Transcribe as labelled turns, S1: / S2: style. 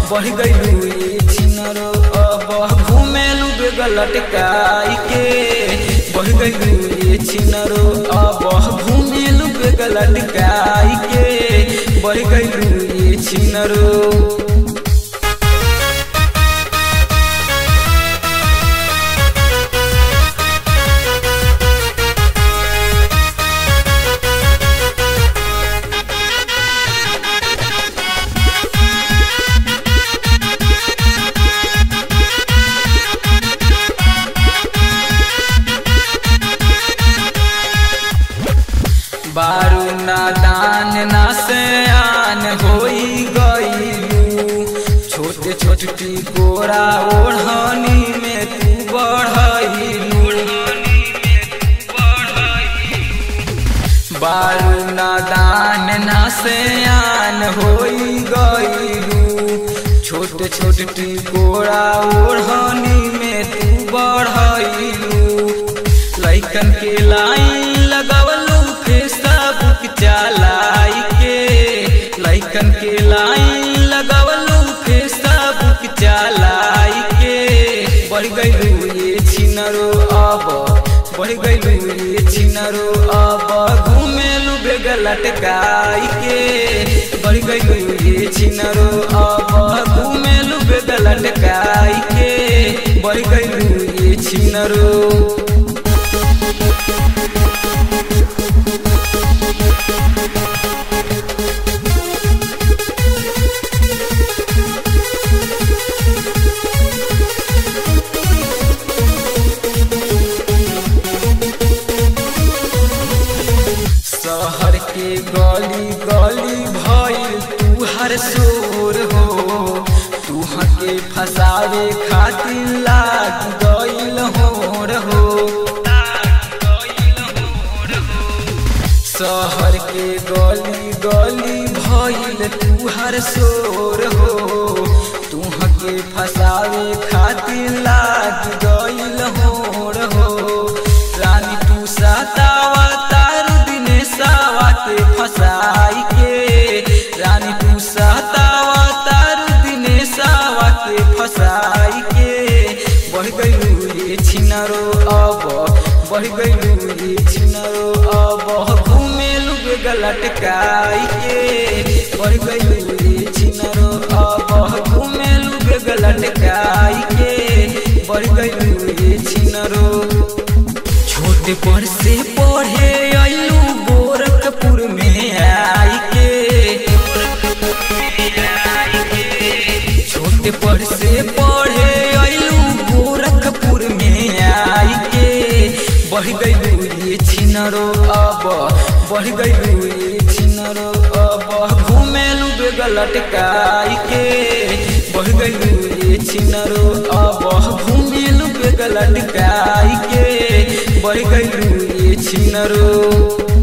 S1: बढ़ गइलू ये छिनरो अब घुमेलू बेग लटकाई के बढ़ गइलू ये छिनरो अब घुमेलू बेग लटकाई के बढ़ गइलू ये छिनरो बारू नादान ना से आन होई गईलू छोटे छोटे गोरा ओढ़नी में तू बढ़लू बारू नादान ना से आन होई गईलू छोटे छोटे गोरा ओढ़नी में तू बढ़लू लैकन के लाइन लगवलू फेसबुक चलाई के लैकन के लाइन लगवलू फेसबुक चलाई के बढ़ गइलू ये छिनरो अब बढ़ गइलू ये छिनरो अब घुमेलू बेग लटकाई के बढ़ गइलू ये छिनरो अब घुमेलू बेग लटकाई के बढ़ गइलू ये छिनरो शहर के गली गली भइल तू हर शोर हो तू के फसावे खातिर लाग गइल होर हो शहर के गली गली भइल तू हर शोर हो तू के फसावे खातिर लाग गइल होर हो रानी तू सतावा तारू दिनेशवा के फसाई के रानी तू सतावा तारू दिनेशवा के फसाई के बढ़ गइलू ये छिनरो अब बढ़ गइलू ये छिनरो अब घुमेलू बेग लटकाई के बढ़ गइलू ये छिनरो अब घुमेलू बेग लटकाई के बढ़ गइलू ये छिनरो छोटे पर से पढ़े अयलू गोरखपुर में आई के छोटे पर से पढ़े अयलू गोरखपुर में आई के बढ़ गइलू ये छिनरो अब बढ़ गइलू ये छिनरो अब घुमेलू बेग लटकाई के बढ़ गइलू ये छिनरो अब घुमेलू बेग लटकाई के बढ़ गइलू ये छिनरो